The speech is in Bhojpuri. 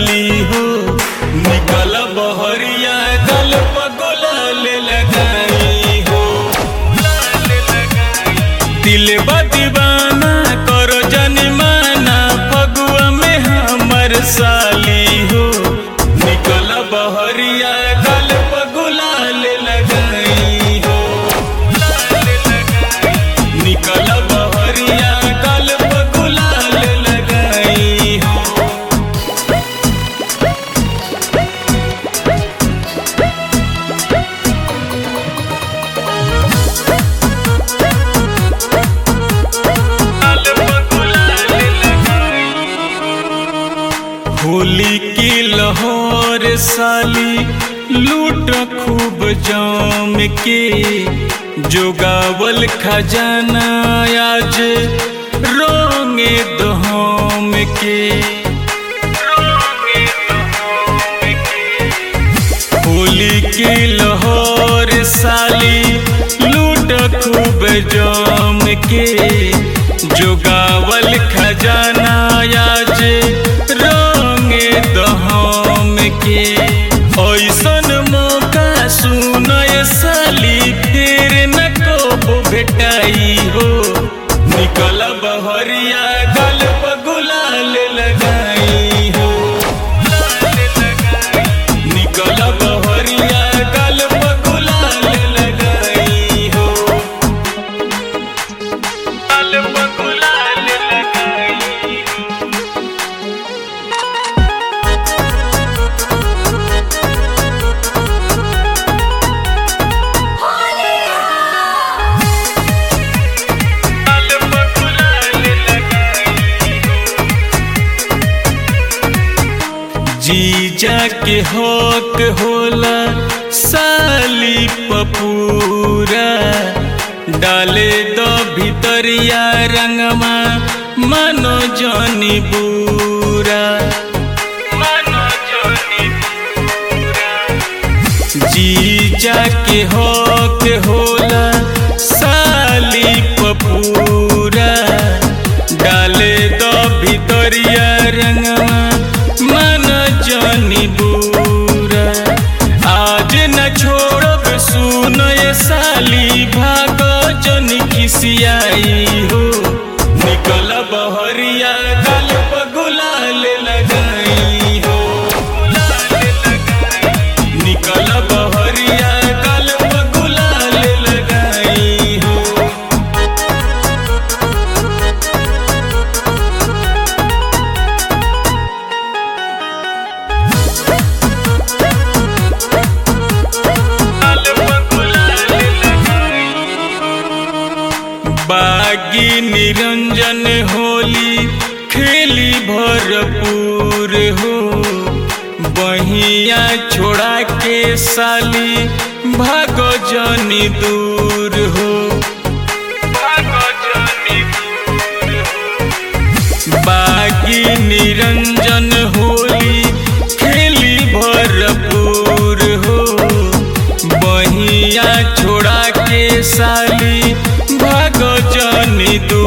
साली हो निकल बहरिया गल पगोला ले लगाई हो दिल दीवाना करो जनिमाना फगुआ में हमर साली हो निकल बहरिया गल पगोला ले लगाई हो निकल बहरिया गल पगोला ले लगाई हो होली की लाहौर साली लूट खूब जाम के जोगावल खजाना आज रोंगे दहम के होली की लाहौर साली लूट खूब जाम के जोगावल खजाना आज रंगे दहम के ऐसन मौका सुन साली फिर न को भेटाई हो निकल बहरिया गल गुलाल लगाई हो निकल बहरिया गल गुलाल लगाई हो गल गुलाल लगाई हो गल गुलाल लगाई हो जीजा के हक होला साली पपूरा डाले दो भितरिया रंगमा मानो जानी बूरा मानो जानी जीजा के हक होला साली पपूरा डाले दो भितरिया रंगमा मन जानी बूरा आज न छोड़ब सुन ये साली भाग जन खिसियाई हो निकल बहरिया गल गुलाल लगाई हो निकल बहरिया गल गुलाल लगाई हो बागी निरंजन होली खेली भरपूर हो बहिया छोड़ा के साली भागो जनी दूर हो भागो जनी दूर हो बागी निरंजन होली खेली भरपूर हो बहिया छोड़ा के साली भागो जनी दूर